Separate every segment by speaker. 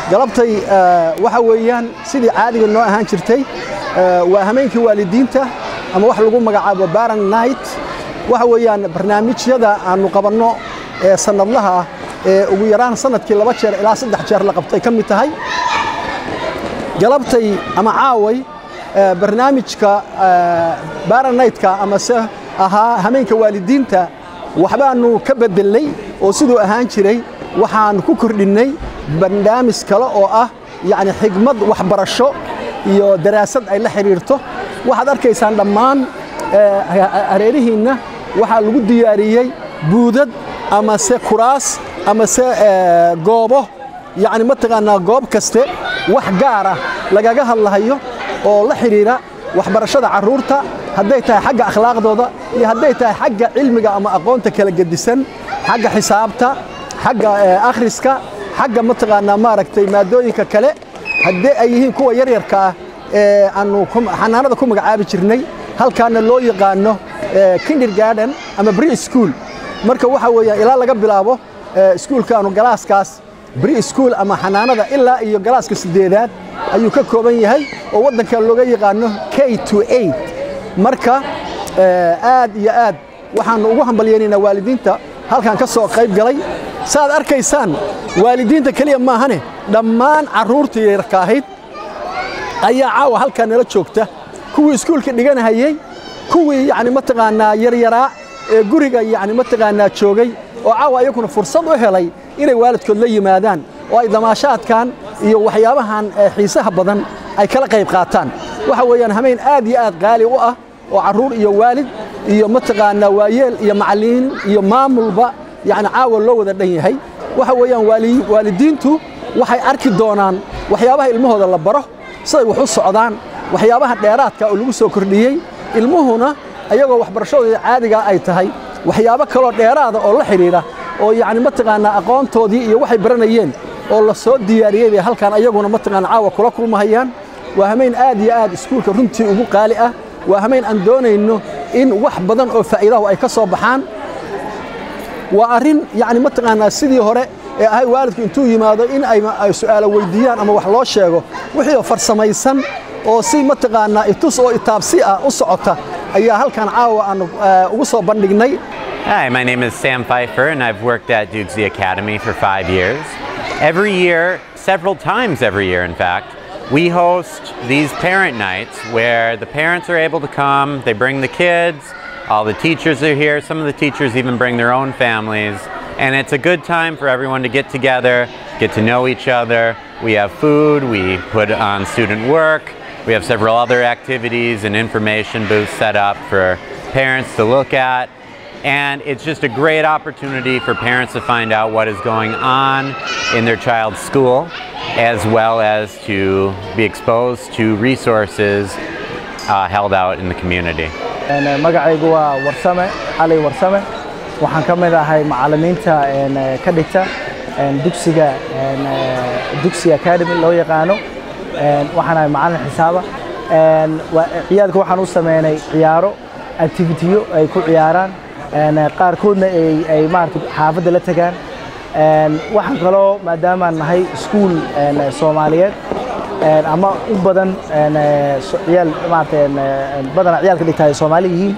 Speaker 1: galabtay waxa weeyaan sidii caadiga noo ahaan jirtay waa hameenkii waalidiinta ama wax lagu magacaabo baran night waxa weeyaan barnaamijyada aanu qabanno ee sannadlaha ah ee ugu yaraan sanadkii laba jeer ilaa saddex jeer la qabtay ka mid tahay galabtay ama caaway barnaamijka baranaytka amase ahaa hameenka waalidiinta waxbaannu ka beddelnay oo siduu ahaan jiray waxaan ku kordhinnay barnaamij kale oo ah yacni xigmad waxbarasho iyo daraasad ay la xidhiirto waxaad arkaysaan dhammaan hareerihiinna waxaa lagu diyaariyey buudad amase kuraas amase goobo yacni mataqaannaa goob kaste wax gaar ah lagaga hadlahayo oo la xidhiira waxbarashada carruurta hadday tahay xagga akhlaaqdooda iyo hadday tahay xagga cilmiga ama aqoonta kala gedisan xagga xisaabta xagga akhriska xagga mataqaannaa maaragtay maadooyinka kale haddii ay yihiin kuwa yaryarka ah ee aannu xanaanada ku magacaabi jirnay halkaana loo yaqaano kindergarden ama bri school marka waxa weeyaan ilaa laga bilaabo iskuulkaanu galaaskaas bri school ama xanaanada ilaa iyo galaaska siddeedaad ayuu ka kooban yahay oo waddanka looga yaqaano k to eight marka aad iyo aad waxaannu ugu hambalyaynaynaa waalidiinta halkan ka soo qayb galay saaad arkaysaan waalidiinta keliya maahane dhammaan carruurtii yarka ahayd ayaa caawa halkaa nala joogta kuwii iskuulka dhiganahayey kuwii yacni mataqaannaa yaryaraa ee guriga yacni mataqaannaa joogay oo caawa ayaguna fursad u helay inay waalidkood la yimaadaan oo ay damaashaadkan iyo waxyaabahan xiisaha badan ay kala qayb qaataan waxa weeyaan hameen aad iyo aad qaali u ah oo carruur iyo waalid iyo mataqaannaa waayeel iyo macallimiin iyo maamulba yacni caawa loo wada dhan yahay waxa weeyaan waalidiintu waxay arki doonaan waxyaabaha ilmahooda la baro siday wax u socdaan waxyaabaha dheeraadka oo lagu soo kordhiyey ilmuhuna ayagoo waxbarashadooda caadiga ay tahay waxyaabo kaloo dheeraada oo la xidhiidha oo yacni mataqaannaa aqoontoodii iyo waxay baranayeen oo la soo diyaariyey bay halkan ayaguna mataqaana caawa kula kulmahayaan waa hameen aad iyo aad iskuulka runtii ugu qaali ah waa hameen aan doonayno in wax badan oo faa'iidahu ay ka soo baxaan waa arrin yacni mataqaannaa sidii hore ee ahay waalidku intuu yimaado in ay su'aalo weyddiiyaan ama wax loo sheego wixii farsamaysan oo si mataqaannaa itus oo itaabsi ah u socota ayaa halkan caawa aan ugu soo bandhignay
Speaker 2: Hi, my name is Sam Pfeiffer, and I've worked at Dukesy Academy for five years. Every year, several times every year, in fact, we host these parent nights where the parents are able to come, they bring the kids, all the teachers are here, some of the teachers even bring their own families, and it's a good time for everyone to get together, get to know each other. We have food, we put on student work, we have several other activities and information booths set up for parents to look at. And it's just a great opportunity for parents to find out what is going on in their child's school, as well as to be exposed to resources uh, held out in the community.
Speaker 3: magacaygu waa warsame cali warsame waxaan ka mid ahay macallimiinta ka dhigta dugsiga dugsi academy loo yaqaano waxaan ahay macallin xisaaba ciyaalka waxaan u sameynay ciyaaro activitiyo ay ku ciyaaraan qaarkoodna ay maarata xaafadda la tagaan waxaan kaloo maadaamaan nahay iskuul soomaaliyeed ama u badan ciyaal maarata badana ciyaalka dhigta ay soomaali yihiin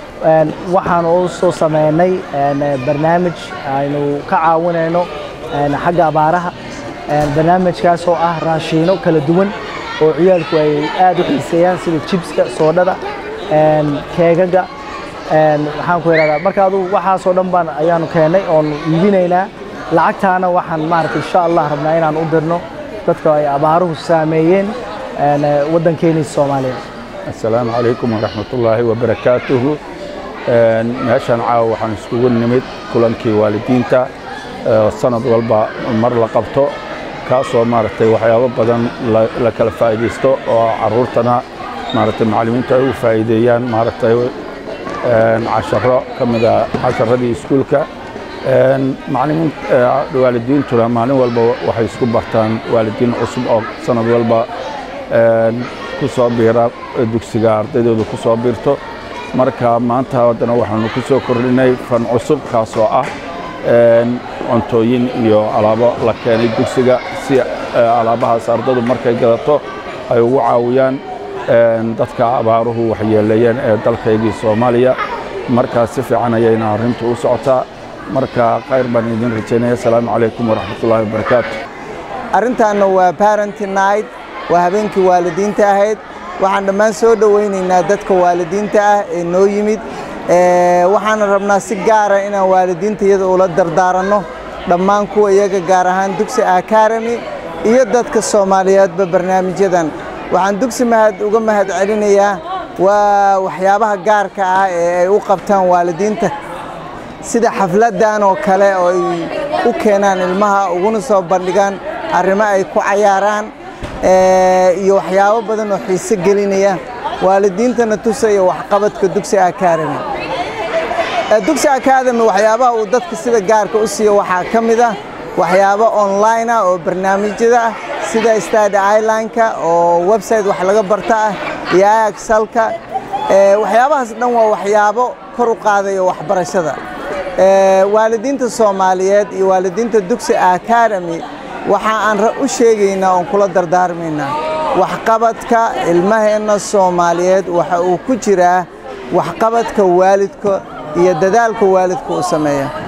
Speaker 3: waxaan u soo sameynay barnaamij aynu ka caawinayno xagga abaaraha barnaamijkaas oo ah raashiino kala duwan oo ciyaalku ay aad u xiiseeyaan sida jibska soodhada keegaga waxaan ku idhahdaa marka adugu waxaasoo dhan baan ayaanu keennay oonu iibinaynaa lacagtaana waxaan maarata insha allah rabnaa inaan u dirno dadka ay abaaruhu saameeyeen waddankeennii soomaaliya
Speaker 4: assalaamu calaykum waraxmatullaahi wabarakaatuhu meeshaan caawa waxaan iskugu nimid kulankii waalidiinta sanad walba mar la qabto kaasoo maaragtay waxyaabo badan la kala faa'iidaysto oo carruurtana maaragtay macallimiintu ay u faa'iideeyaan maaragtay casharo ka mida casharadii iskuulka macallimiin waalidiintuna maalin walba waxay isku bartaan waalidiin cusub oo sanad walba ku soo biira dugsiga ardaydooda ku soo biirto marka maanta haddana waxaanu ku soo kordhinay fan cusub kaasoo ah cuntooyin iyo alaabo la keenay dugsiga si alaabahaas ardadu markay gadato ay ugu caawiyaan dadka abaaruhu waxyeeleeyeen ee dalkaygii soomaaliya markaas si fiican ayayna arrintu u socotaa marka khayr baan idin rajaynaya asalaamu calaykum waraxmatullaahi wabarakaatu
Speaker 5: arrintaanna waa parenty night waa habeenkii waalidiinta ahayd waxaan dhammaan soo dhowaynaynaa dadka waalidiinta ah ee noo yimid waxaana rabnaa si gaara inaan waalidiinta iyada ula dardaaranno dhammaan kuwa iyaga gaar ahaan dugsi academy iyo dadka soomaaliyeedba barnaamijyadan waxaan dugsi mahad uga mahad celinayaa waa waxyaabaha gaarka ah ee ay u qabtaan waalidiinta sida xafladdan oo kale oo ay u keenaan ilmaha uguna soo bandhigaan arrimo ay ku cayaaraan iyo waxyaabo badan oo xiise gelinaya waalidiintana tusaya waxqabadka dugsi academy dugsi academy waxyaabaha uu dadka sida gaarka u siiyo waxaa ka mid ah waxyaabo online ah oo barnaamijyada ah sida stade islandka oo website wax laga barta ah iyo axalka waxyaabahaas dhan waa waxyaabo kor u qaadaya waxbarashada waalidiinta soomaaliyeed iyo waalidiinta dugsi academy waxa aan u sheegaynaa oon kula dardaarmaynaa waxqabadka ilmaheenna soomaaliyeed waxa uu ku jiraa waxqabadka waalidka iyo dadaalka waalidka uu sameeya